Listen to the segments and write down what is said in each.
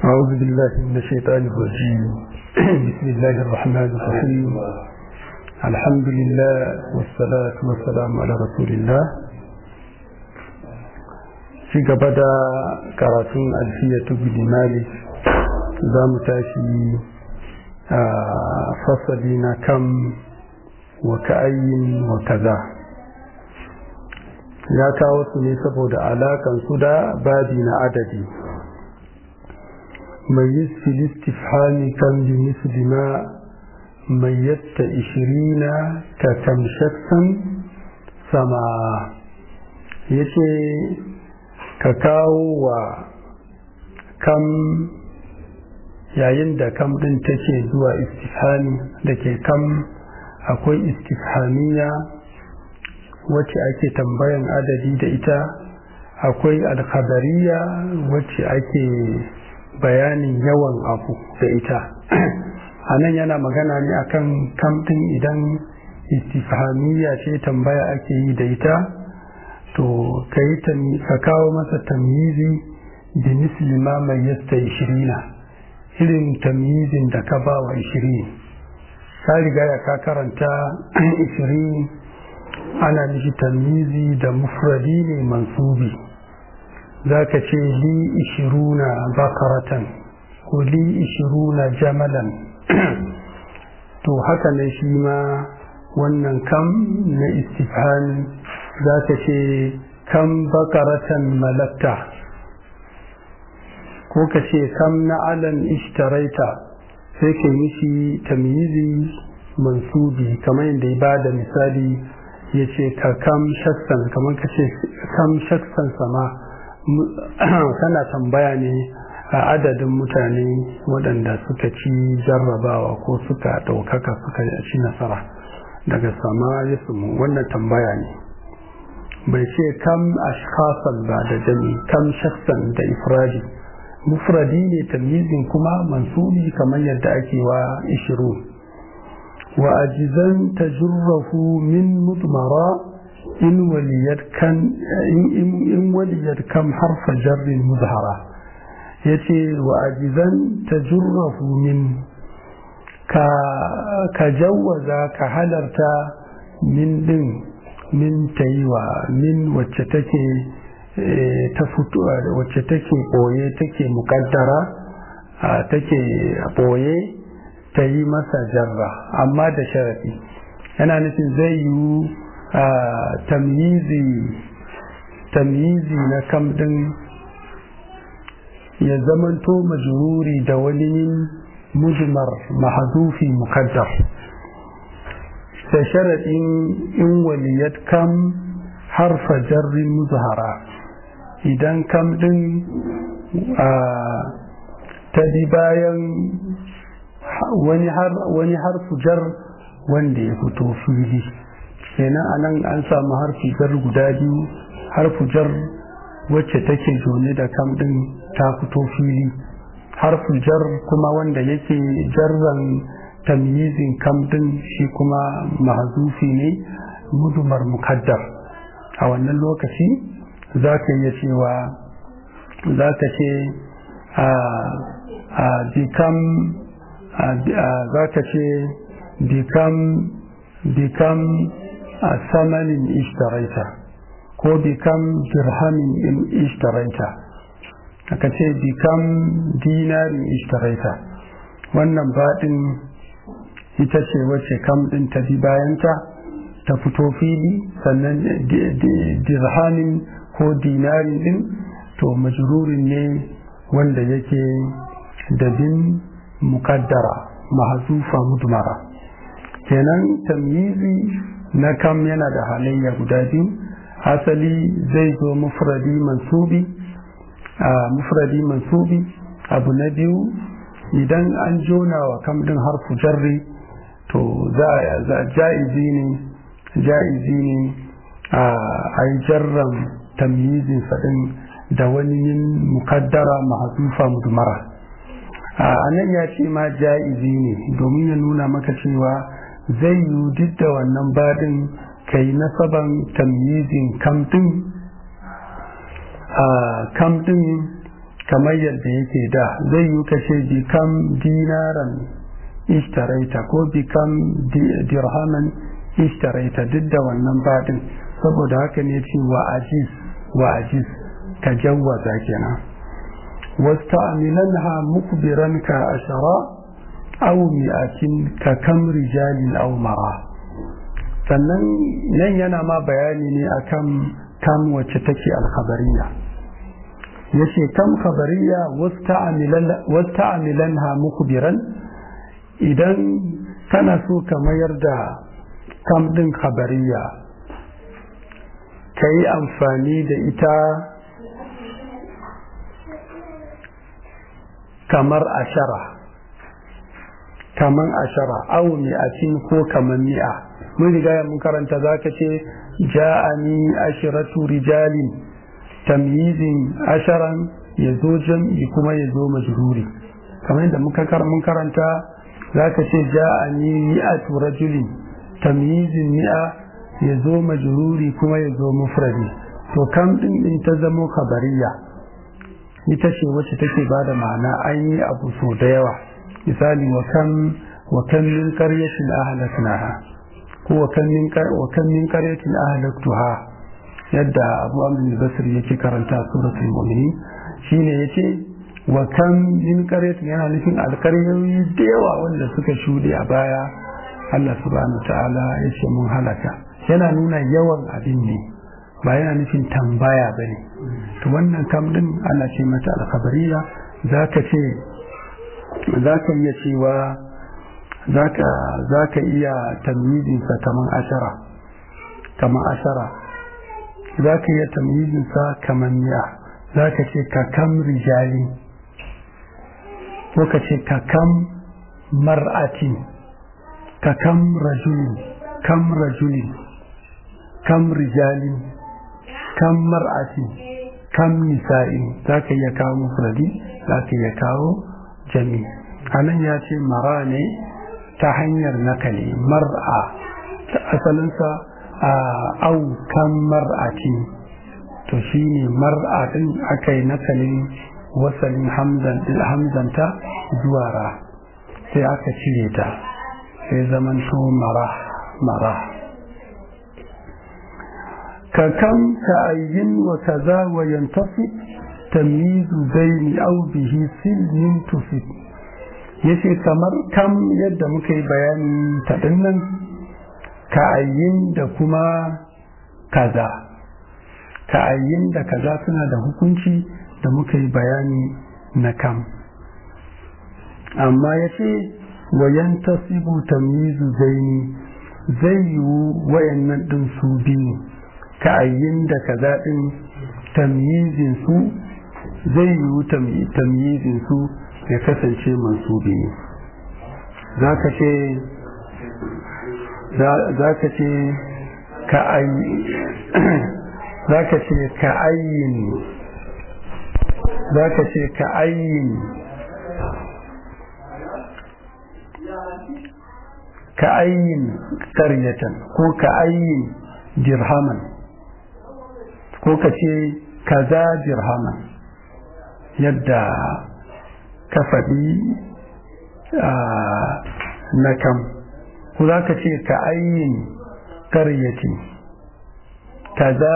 أعوذ بالله من الشيطان الرجيم بسم الله الرحمن الرحيم الحمد لله والصلاة والسلام على رسول الله في قبدا كراتون ألفية بن مالك زام تاشي فصلين كم وكأي وكذا ya kawo su ne saboda alakan su da babi na adadi ميز في الاستفهام كم بمثل ما ميزت عشرين ككم شخصا سما yace ka kawo wa kam yayin da kam ɗin take zuwa istifhami da ke kam akwai istifhamiya wacce ake tambayan adadi da ita akwai alkhabariya wacce ake bayanin yawan abu da ita a nan yana magana ne akan kamtin idan istifhamiyya ce tambaya ake yi da ita to ka kawo masa tamyizi da misli ma mai yasta ishirina irin tamyizin da ka ba wa ishirin ka riga ya ka karanta ishirin ana nufi tamyizi da mufradi ne mansubi za ka ce li ishiruna bakaratan ko li ishiruna jamalan to haka ne shi ma wannan kam na istifhani za ka ce kam bakaratan malatta ko ka ce kam na alan ishtaraita sai ka yi shi tamyizi mansubi kamar yadda ya ba da misali ya ce ka kam shaksan kamar ka ce kam shaksan sama kana tambaya ne a adadin mutane waɗanda suka ci jarrabawa ko suka ɗaukaka suka ci nasara daga sama ya sumu wannan tambaya ne bai ce kam ashkasan ba da jami kam shaksan da ifradi mufradi ne tamyizin kuma mansubi kamar yadda ake wa ishiru wa ajizan tajurrahu min mudmara in waliyar kan in waliyar kam harfa jarrin muzhara yace wa ajizan tajurrahu min ka ka jawaza ka halarta min din min taiwa min wacce take ta fito wacce take boye take mukaddara take boye ta yi masa jarra amma da sharafi yana nufin zai yi tamyizi tamyizi na kam din ya zamanto majruri da wani mujmar mahzufi mukaddar da sharaɗin in waliyat kam harfa jarrin muzhara idan kam din ta bi bayan wani harfu jar wanda ya fito fili kenan anan an samu harfi jar guda biyu harfu jar wacce take jone da kam din ta fito fili harfu jar kuma wanda yake jarran tamyizin kam din shi kuma mahzufi ne mudumar mukaddar a wannan lokaci za ka iya cewa za ka ce a bikam za ka ce bikam bikam a samanin ishtaraita ko bikam dirhamin ishtaraita aka ce bikam dinarin ishtaraita wannan baɗin ita ce wacce kam ɗin ta bi bayanta ta fito fili sannan dirhamin ko dinarin ɗin to majrurin ne wanda yake da bin mukaddara mahazufa mudmara kenan tamyizi na kam yana da halayya guda biyu asali zai zo mufradi mansubi a mufradi mansubi abu na biyu idan an jona wa kam din harfu jarri to za ja'izi ne ja'izi ne a yi jarran tamyizin faɗin da wani yin mukaddara mahasufa mudmara a nan ya ce ma ja'izi ne domin ya nuna maka cewa zai yi duk da wannan baɗin kai nasaban tamyizin kamtin a kamtin kamar yadda yake da zai yi kashe bikam dinaran ishtaraita ko bikam dirhaman ishtaraita duk da wannan baɗin saboda haka ne ce wa ajiz wa ajiz ka jawwaza kenan wasta'milanha mukbiran ka ashara aw mi'atin ka kam rijalin aw mara sannan nan yana ma bayani ne akan kam wacce take alkhabariya yace kam khabariya wasta'milanha mukbiran idan kana so ka mayar da kam din khabariya ka yi amfani da ita kamar ashara kamar ashara au mi'atin ko kamar mi'a mun riga mun karanta za ka ce ja'ani ashiratu rijalin tamyizin asharan ya zo jam'i kuma ya zo majruri kamar yadda muka mun karanta za ka ce ja'ani mi'atu rajulin tamyizin mi'a ya zo majruri kuma ya zo mufradi to kam din din ta zamo kabariya ita ce wacce take ba da ma'ana an yi abu so da yawa misali wa kam wa kam min qaryatin ahlaknaha ko wa kam min wa kam min qaryatin ahlaktuha yadda Abu Amr al-Basri yake karanta suratul mu'minin shine yace wa kam min qaryatin yana nufin alkaryoyi da yawa wanda suka shuɗe a baya Allah subhanahu wa ta'ala yace mun halaka yana nuna yawan abin ne ba yana nufin tambaya ba ne to wannan kam din ana ce mata alkhabariya za ka ce za ka iya cewa za ka iya tamyizinsa kamar ashara kamar ashara za ka iya tamyizinsa kamar mi'a za ka ce ka kam rijali ko ka ce ka kam mar'atin ka kam rajulin kam rajulin kam rijalin kam mar'atin kam nisa'in za ka iya kawo mufradi za ka iya kawo jami anan ya ce mara ne ta hanyar nakali mar'a ta asalinsa a au kan mar'atin to shine mar'a din aka yi nakalin wasalin hamzanta zuwa ra sai aka cire ta sai zaman to mara mara ككم كأين وكذا وينتصب تمييز بين أو به سلم تصب yace kamar kam yadda muka yi bayanin taɗinnan ka'ayyin da kuma kaza ka'ayyin da kaza suna da hukunci da muka yi bayani na kam amma ya ce wayan tasibu tamyizu zaini zai yiwu wayannan ɗin su biyu ka'ayyin da kaza ɗin tamyizin su zai yiwu tamyizin su ya kasance mansubi ne za ka ce za ka ce za ka ce ka'ayyin za ka ce ka'ayyin ka'ayyin karyatan ko ka'ayyin dirhaman ko ka ce kaza dirhaman yadda ka faɗi na kam ko za ka ce ka ayyin karyati kaza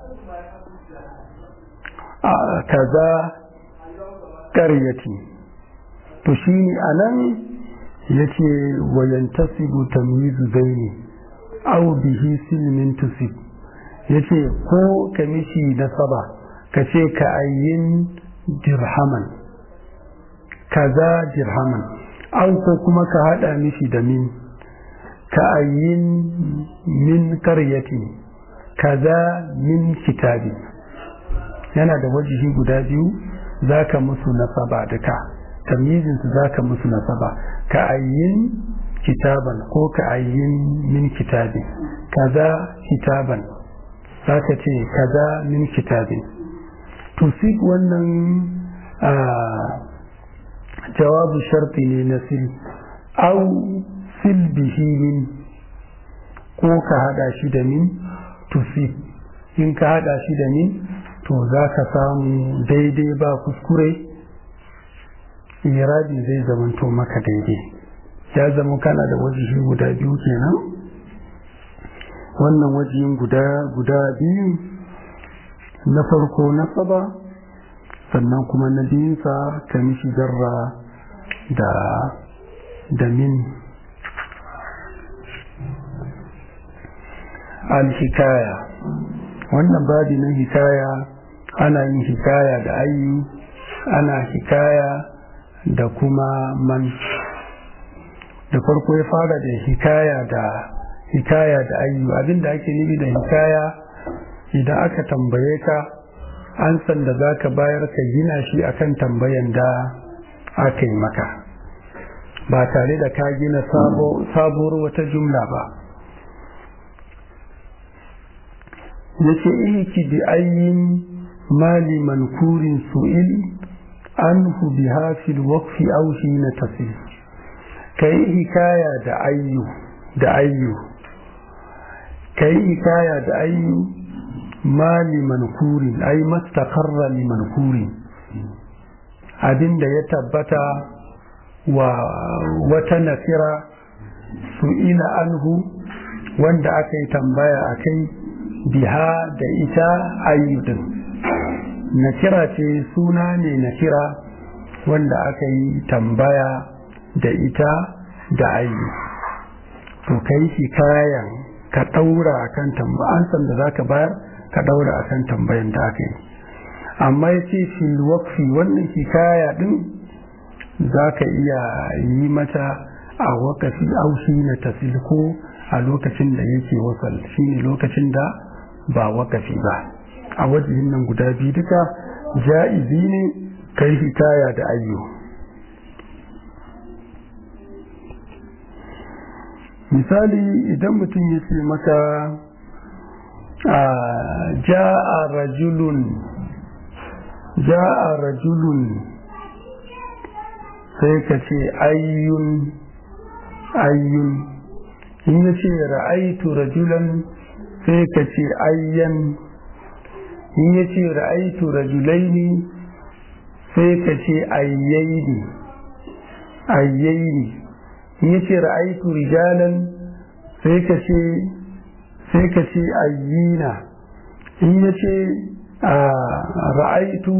kaza karyati to shi ne a nan ya ce wayan tasibu tamyizu zaini au bihi silmin tusib ya ce ko ka mishi nasaba ka ce ka ayyin dirhaman kaza dirhaman au ko kuma ka hada mishi da min ka ayyin min karyati kaza min kitabi yana da wajihi guda biyu za ka musu nasaba da ka tamyizinsu za ka musu nasaba ka ayyin kitaban ko ka ayyin min kitabi kaza kitaban za ka ce kaza min kitabin tusik wannan jawabu sharti ne na sil au sil bihi min ko ka hada shi da min tusik in ka hada shi da min to to za ka samu daidai ba kuskure irabi zai zamanto maka daidai ya zama kana da wajihi guda biyu kenan wannan wajihin guda guda biyu na farko na saba sannan kuma na biyunsa ka mishi jarra da da min al-hikaya wannan babi na hikaya ana yin hikaya da ayyu ana hikaya da kuma man da farko ya fara da hikaya da hikaya da ayyu abinda ake nufi da hikaya idan aka tambaye ka an san da za ka bayar ka gina shi akan tambayan da aka yi maka ba tare da ka gina sabuwar wata jumla ba yace ihki bi ayyin mali mankurin su'il anhu bi hafil waqfi aw hina tasil kai hikaya da ayyu da ayyu kai hikaya da ayyu mali mankurin ay mastaqarra li mankurin abinda ya tabbata wa wata nasira su'ila anhu wanda aka yi tambaya akai biha da ita ayyudin nakira ce suna ne nakira wanda aka yi tambaya da ita da ayyu to kai shi kayan ka daura akan tambayan san da zaka bayar ka daura akan tambayan da aka yi amma yace fil waqfi wannan hikaya din zaka iya yi mata a wakafi aushi na tasilko a lokacin da yake wasal shine lokacin da ba wakafi ba a wajen nan guda biyu duka ja'izi ne kai hikaya da ayyo misali idan mutum ya ce maka ja'a rajulun ja'a rajulun sai ka ce ayyun ayyun in ya ce ra'aitu rajulan sai ka ce ayyan in ya ce ra'aitu rajulaini sai ka ce ayyaini ayyaini in ya ce ra'aitu rijalan sai ka ce sai ka ce ayyina in ya ce ra'aitu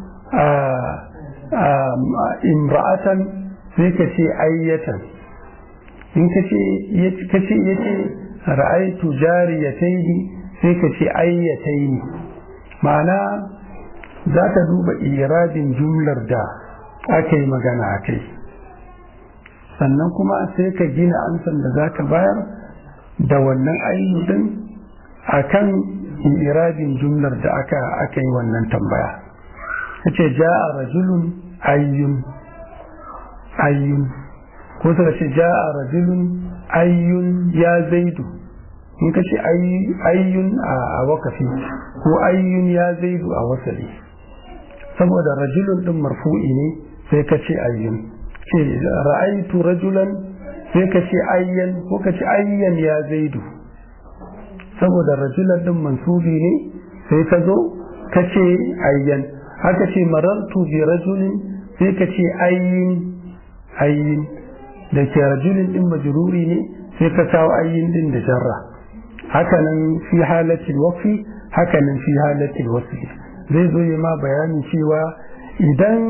imra'atan sai ka ce ayyatan in ka ce ya ce ra'aitu jariyataini sai ka ce ayyataini ma'ana za ka duba irabin jumlar da aka yi magana a kai sannan kuma sai ka gina ansan da za ka bayar da wannan ayyudin a kan irabin jumlar da aka aka yi wannan tambaya ka ce ja'a rajulun ayyun ayyun ko suka ce ja'a rajulun ayyun ya zaidu in ka ce ayyun a wakafi ko ayyun ya zaidu a wasali saboda rajulun din marfu'i ne sai ka ce ayyun ce ra'aitu rajulan sai ka ce ayyan ko ka ce ayyan ya zaidu saboda rajulan din mansubi ne sai ka zo ka ce ayyan haka ce marartu bi rajulin sai ka ce ayyin ayyin da ke rajulin din majruri ne sai ka kawo ayyin din da jarra hakanan fi halatil waqfi hakanan fi halatil wasfi zai zo yi ma bayanin cewa idan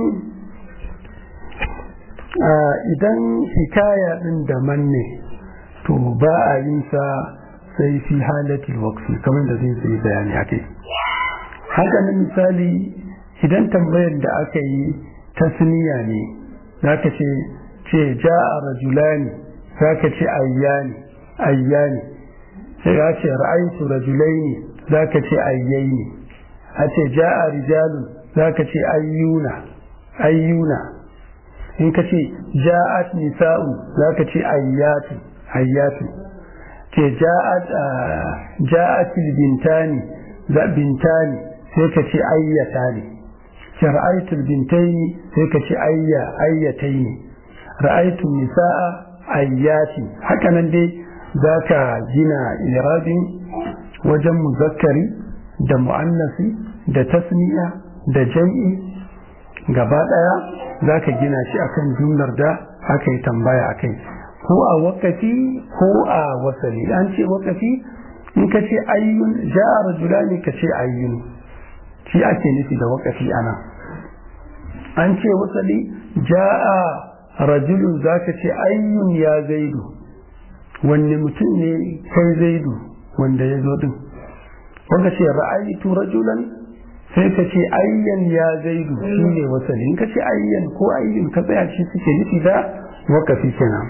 idan hikaya din da manne to ba a yin sa sai fi halatil waqfi kamar da zai zai bayani akai hakanan misali idan tambayar da aka yi tasniya ne zaka ce ce ja'a rajulani zaka ce ayyani ayyani sai ya ce ra'aytu rajulaini zaka ce ayyaini a ce ja'a rijalun zaka ce ayyuna ayyuna in ka ce ja'at nisa'u zaka ce ayyatu ayyatu ce ja'at ja'at bintani za bintani sai ka ce ayyatani ce ra'aytu bintaini sai ka ce ayya ayyataini ra'aytu nisa'a ayyati haka nan dai za ka gina irabin wajen muzakkari da mu'annasi da tasniya da jam'i gaba ɗaya za ka gina shi akan jumlar da aka yi tambaya a kai ko a wakafi ko a wasali an ce wakafi in ka ce ayyun ja'a rajulani ka ce ayyun shi ake nufi da wakafi ana an ce wasali ja'a rajulun za ka ce ayyun ya zaidu wanne mutum ne kai zaidu wanda ya zo din wanda ce ra'ayitu rajulan sai ka ce ayyan ya zaidu shi ne wasali in ka ce ayyan ko ayyun ka tsaya shi suke nufi da wakafi kenan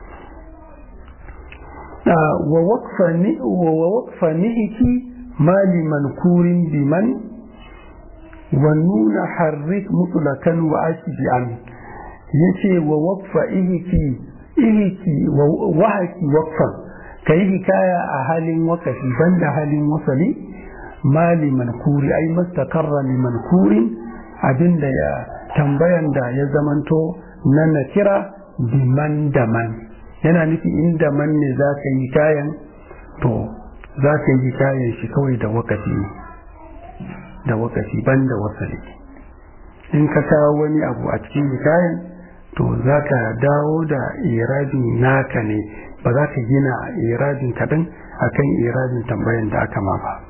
wa waqfa nihiki mali mankurin biman wa nuna harrik mutlakan wa ashbi an yace wa waqfa ihiki ihiki wa wahaki waqfan kai hikaya a halin wakafi banda halin wasali mali mankuri ai mastaqarra li mankurin abinda ya tambayan da ya zamanto na nakira biman da man yana nufi inda man ne za ka yi kayan to za ka yi kayan shi kawai da wakafi da wakafi banda wasali in ka kawo wani abu a cikin kayan to za ka dawo da irabin naka ne ba za ka gina irabin kaɗan akan irabin tambayan da aka ma ba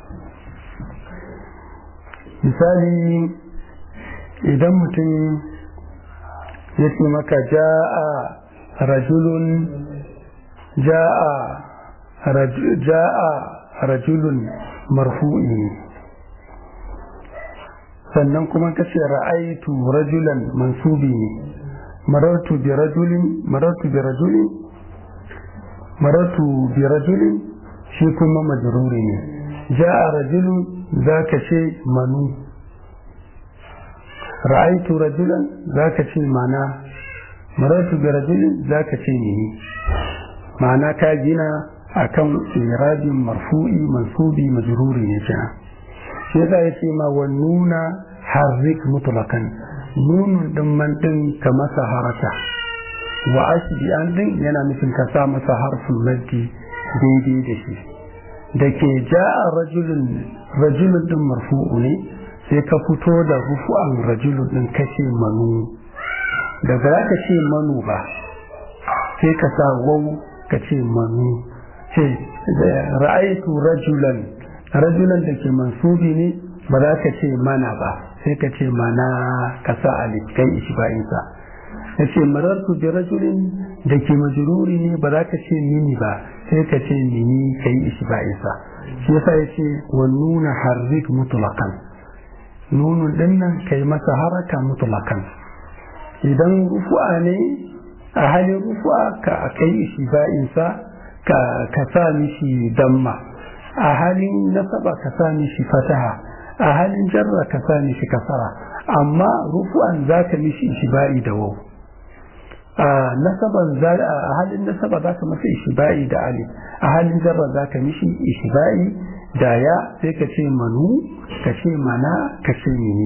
misali idan mutum ya ce maka ja'a rajulun ja'a ja'a rajulun marfu'i sannan kuma ka ce ra'aitu rajulan mansubi ne marartu bi rajulin marartu bi rajulin marartu bi rajulin shi kuma majruri ne ja'a rajulun zaka ce manu ra'aitu rajulan zaka ce mana marartu bi rajulin zaka ce ni ma'ana ka gina akan irabin marfu'i mansubi majruri ne kenan shi yasa yace ma wa nuna harrik mutlaqan nunun din man din ka masa haraka wa ashbi an din yana nufin ka sa masa harfin maddi daidai da shi da ke ja'a rajulun rajulun din marfu'u ne sai ka fito da rufu'an rajulun din kace manu da ba ka ce manu ba sai ka sa wau ka ce manu ce ra'aitu rajulan rajulan da ke mansubi ne ba za ka ce mana ba sai ka ce mana ka sa alif kai ishba'insa ya ce marartu bi rajulin da ke majururi ne ba za ka ce mini ba sai ka ce mini kai ishba'insa shi yasa ya ce wa nuna harrik mutlaqan nunun dinnan kai masa haraka mutlaqan idan rufu'a ne a halin rufu'a ka kai ishba'insa ka ka sa mishi damma a halin nasaba ka sa mishi fataha a halin jarra ka sa mishi kasara amma rufu'an za ka mishi ishiba'i da wau a nasaban a halin nasaba za ka masa ishiba'i da alif a halin jarra za ka mishi ishiba'i da ya sai ka ce manu ka ce mana ka ce mini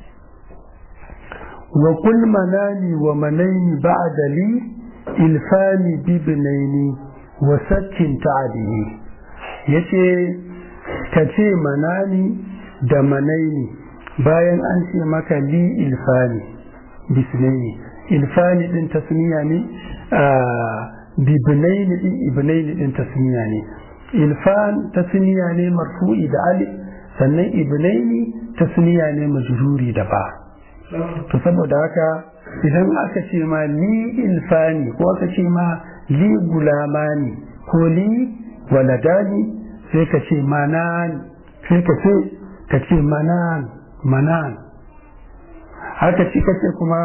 wa kul manani wa manaini ba'da li ilfani bibnaini wa sakkin ta'adini yace ka ce manani da manaini bayan an ce maka li ilfani bisnaini ilfani din tasniya ne bibnaini din ibnaini din tasniya ne ilfan tasniya ne marfu'i da alif sannan ibnaini tasniya ne majruri da ba to saboda haka idan aka ce ma li ilfani ko aka ce ma li gulamani ko li waladani sai ka ce manani sai ka ce ka ce manan manan haka ci kace kuma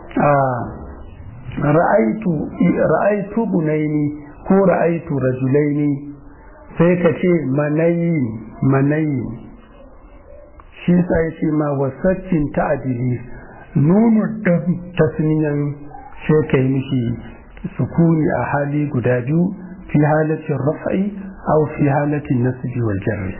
ra'aitu ra'aitu bunaini ko ra'aitu rajulaini sai ka ce manayi manayi shi sa ya ce ma wasaccin ta'adili nunu da tasniyan sai ka yi mishi sukuni a hali guda biyu fi halatin raf'i aw fi halatin nasbi wal jarri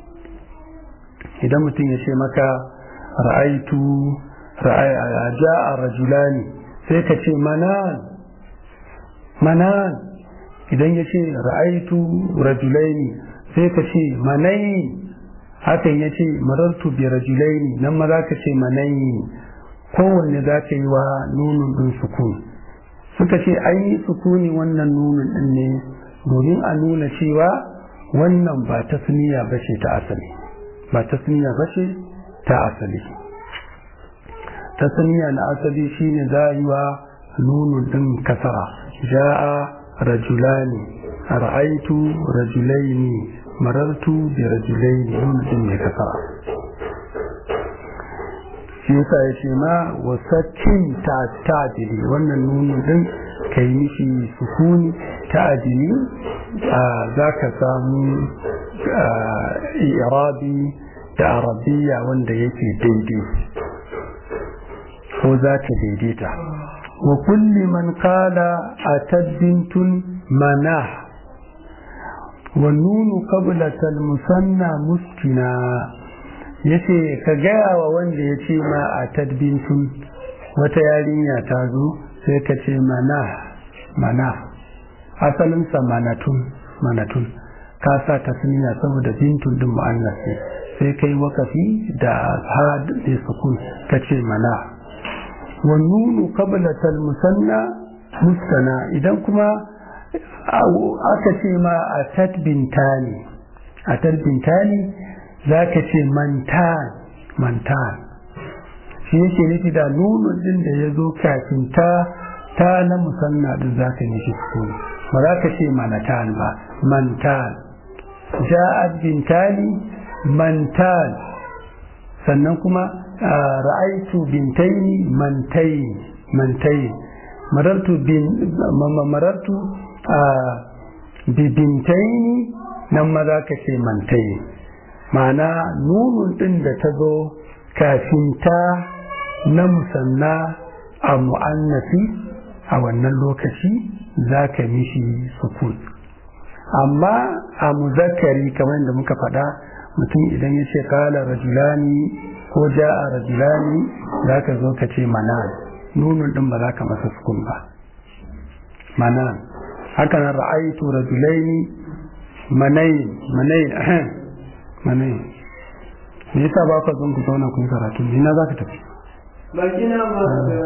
idan mutum ya ce maka ra'aitu ja'a rajulani sai ka ce manan manan idan ya ce ra'aitu rajulaini sai ka ce manai hakan ya ce marartu bi rajulaini nan ma za ka ce manayi kowanne za ka yi wa nunun ɗin sukuni suka ce an yi sukuni wannan nunun ɗin ne domin a nuna cewa wannan ba tasniya ba ce ta asali ba tasniya ba ce ta asali tasniya na asali shine za a yi wa nunun ɗin kasara ja'a rajulani ra'aitu rajulaini marartu bi rajulaini nunun ɗin mai kasara shi yasa ya ce ma wasakin ta ta'adili wannan nunun ɗin ka yi mishi sukuni ta'adili za ka samu irabi da arabiya wanda yake daidai ko za ta daidaita wa kulli man kala a tabbintun mana wa nunu qablatal musanna muskina yace ka gaya wa wanda ya ce ma a tadbintun wata yarinya ta zo sai ka ce mana mana asalinsa manatun manatun ka sa tasniya saboda bintun din mu'annas ne sai kai wakafi da ha da sukun ka ce mana wa nunu qabla tal musanna mustana idan kuma aka ce ma a tadbintani a tadbintani za ka ce mantan mantan shi yake nufi da nunun din da ya zo kafin ta ta na musanna din za ka nishi sukuni ba za ka ce manatan ba mantan ja'ad bintani mantan sannan kuma ra'aitu bintaini mantai mantai marartu bin marartu bi bintaini nan ma za ka ce mantai ma'ana nunun ɗin da ta zo kafin ta na musanna a mu'annafi a wannan lokaci za ka mishi sukun amma a muzakkari kamar yadda muka faɗa mutum idan ya ce kala rajulani ko ja'a rajulani za ka zo ka ce manan nunun ɗin ba za ka masa sukun ba manan haka nan ra'aitu rajulaini manayin manayin manayin me yasa ba ka zon ku zauna ku yi karatu ina za ka tafi baki na ba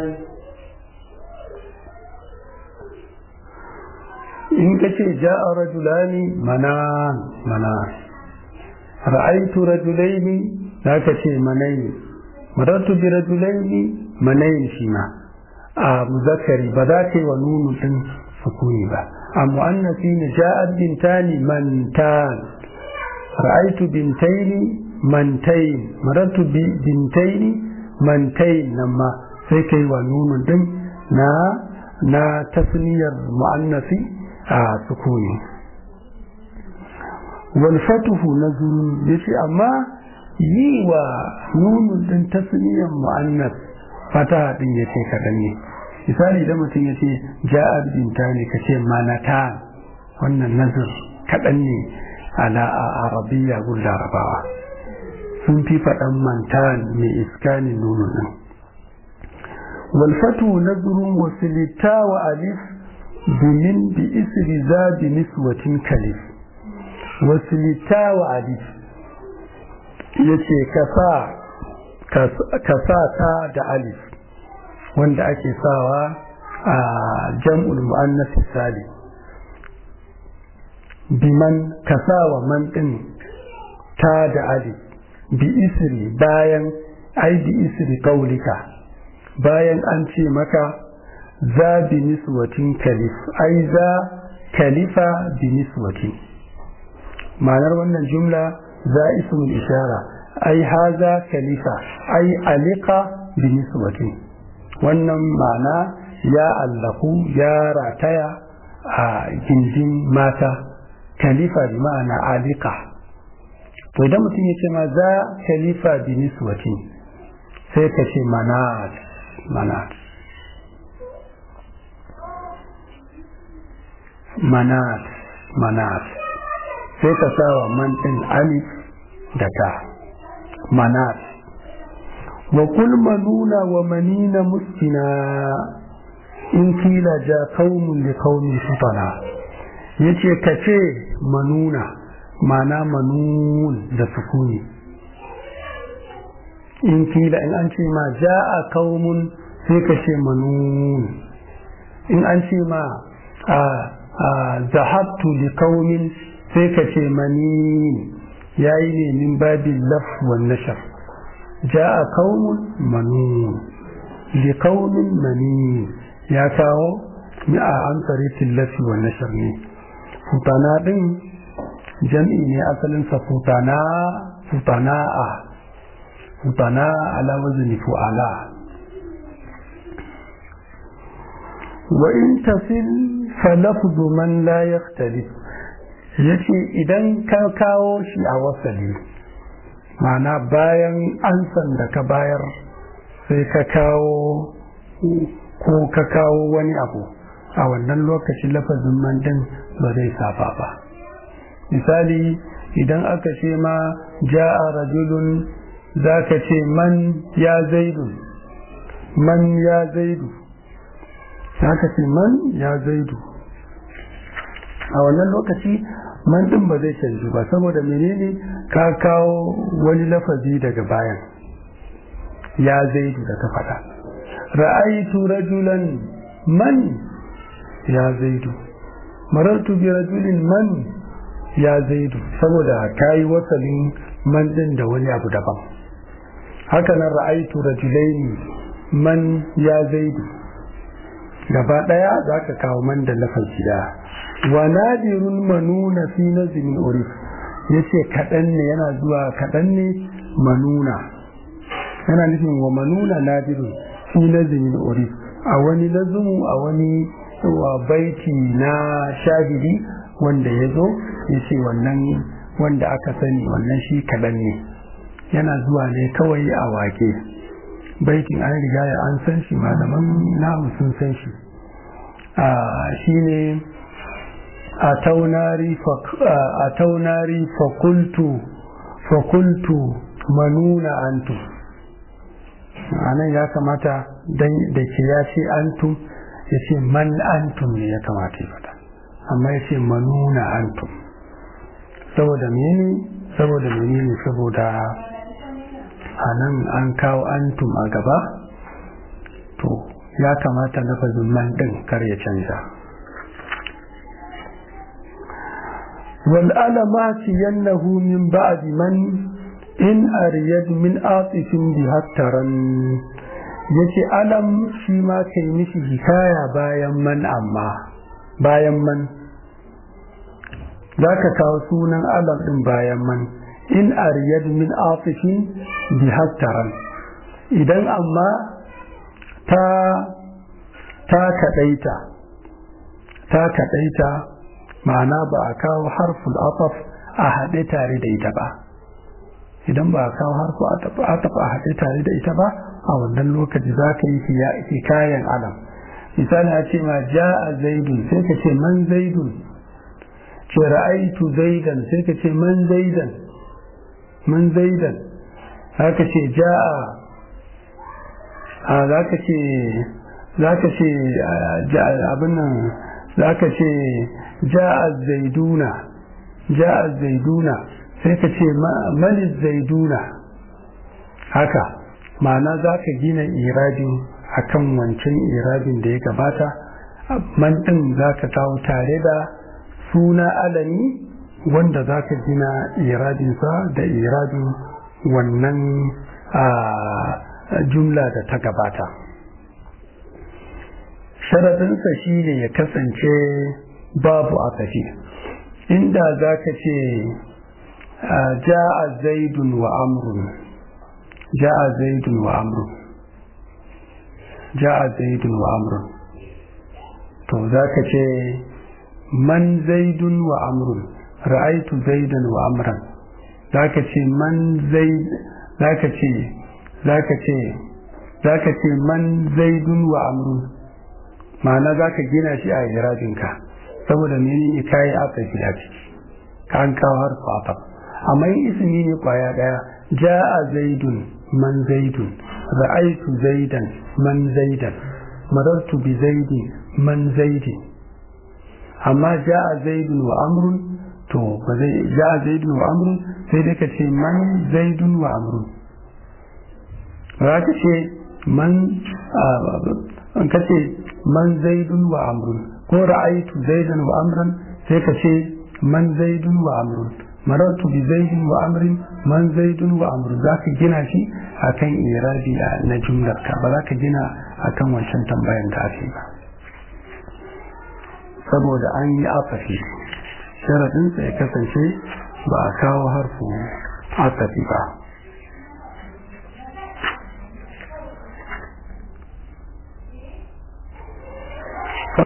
in ka ce ja'a rajulani manan manan ra'aitu rajulaini za ka ce manayin marartu bi rajulaini manayin shi ma a muzakkari ba za ka yi wa nunu din sukuni ba a mu'annasi ne ja'at bintani mantan ra'aitu bintaini mantain marartu bi bintaini mantain nan ma sai kai wa nunun din na na tasniyar mu'annasi a sukuni wal fatuhu nazrun yace amma yi wa nunun din tasniyar mu'annas fata din yace kadan ne misali idan mutum yace ja'at bintani kace manata wannan nazar kadan ne ala a arabiya gun larabawa sun fi faɗan mantan mai iskanin nunu ɗin walfatu nazarun wasilita wa alif domin bi isri za bi niswatin kalif wasilita wa alif ya ce ka sa ta da alif wanda ake sawa a jam'ul mu'annas salim biman kasawa man ɗin ta da ali bi isri bayan ai bi isri kaulika bayan an ce maka za bi niswatin kalif ai za kalifa bi niswatin ma'anar wannan jumla za ismul ishara ai haza kalifa ai alika bi niswatin wannan ma'ana ya allaku ya rataya a gindin mata kalifa bi ma'ana alika to idan mutum ya ce ma za kalifa bi niswati sai ka ce manat manat manat manat sai ka sa wa man din alif da ta manat wa kul manuna wa manina muskina in kila ja qaumun li qaumin sutana yace ka ce manuna mana manun da sukuni in kila in an ce ma ja'a qaumun sai ka ce manun in an ce ma a zahabtu li qaumin sai ka ce manin yayi ne min babin laf wan nashar ja'a qaumun manun li qaumin manin ya kawo mi a an tsaritin lafi wan nashar ne futana din jam'i ne asalin sa futana futana'a futana ala wazni fu'ala wa in tasil fa lafzu man la yaqtalif yace idan ka kawo shi a wasali ma'ana bayan ansan da ka bayar sai ka kawo ko ka kawo wani abu a wannan lokacin lafazin man din ba zai saba ba misali idan aka ce ma ja'a rajulun za ka ce man ya zaidu man ya zaidu za ka ce man ya zaidu a wannan lokaci man din ba zai canju ba saboda menene ka kawo wani lafazi daga bayan ya zaidu da ka faɗa ra'aitu rajulan man ya zaidu marartu bi rajulin man ya zaidu saboda kayi wasalin man din da wani abu daban haka nan ra'aitu rajulaini man ya zaidu gaba daya zaka kawo man da lafazi da wa nadirun manuna fi nazmin urif yace kadan ne yana zuwa kadan ne manuna yana nufin wa manuna nadirun fi nazmin urif a wani lazumu a wani wa baiti na shahidi wanda ya zo ya ce wannan wanda aka sani wannan shi kaɗan ne yana zuwa ne kawai a wake baitin an riga ya an san shi malaman namu sun san shi shi ne a taunari fakultu fakultu manuna antu anan ya kamata da ke ya ce antum ya ce man antum ne ya kamata ya fata amma ya ce manuna antum saboda mene saboda menene saboda a nan an kawo antum a gaba to ya kamata lafazin man din kar ya canza wal alamati yannahu min ba'di man in ariyad min atifin bi hattaran yace alam shi ma kai mishi hikaya bayan man amma bayan man za ka kawo sunan alam ɗin bayan man in ariyad min afifin bi hattaran idan amma ta ta kaɗaita ta kaɗaita ma'ana ba a kawo harful ataf a haɗe tare da ita ba idan ba a kawo harful ataf a haɗe tare da ita ba a wannan lokaci za ka yi hikayen alam misali a ce ma ja'a zaidun sai ka ce man zaidun ce ra'aitu zaidan sai ka ce man zaidan man zaidan haka ce ja'a a za ka ce za ka ce abin nan za ka ce ja'a zaiduna ja'a zaiduna sai ka ce mani zaiduna haka ma'ana za ka gina irabin akan wancan irabin da ya gabata man ɗin za ka kawo tare da suna alami wanda za ka gina irabinsa da irabin wannan jumla da ta gabata sharaɗinsa shi ne ya kasance babu a tafi inda za ka ce ja'a zaidun wa amrun ja'a zaidun wa amrun ja'a zaidun wa amrun to za ka ce man zaidun wa amrun ra'aitu zaidan wa amran za ka ce man zaid za ka ce za ka ce za ka ce man zaidun wa amrun ma'ana za ka gina shi a irabinka saboda mene kayi aka gida ciki ka an kawo har fata amma yin ismi ne kwaya daya ja'a zaidun man zaidun ra'aitu zaidan man zaidan marartu bi zaidin man zaidin amma ja'a zaidun wa amrun to ba zai ja'a zaidun wa amrun sai dai ka ce man zaidun wa amrun ba ka ce man an ka ce man zaidun wa amrun ko ra'aitu zaidan wa amran sai ka ce man zaidun wa amrun marartu bi zaidin wa amrin man zaidun wa amrun za ka gina shi akan irabi na jumlar ka ba za ka gina akan wancan tambayan da ake ba saboda an yi afafi sharaɗinsa ya kasance ba a kawo harfu asafi ba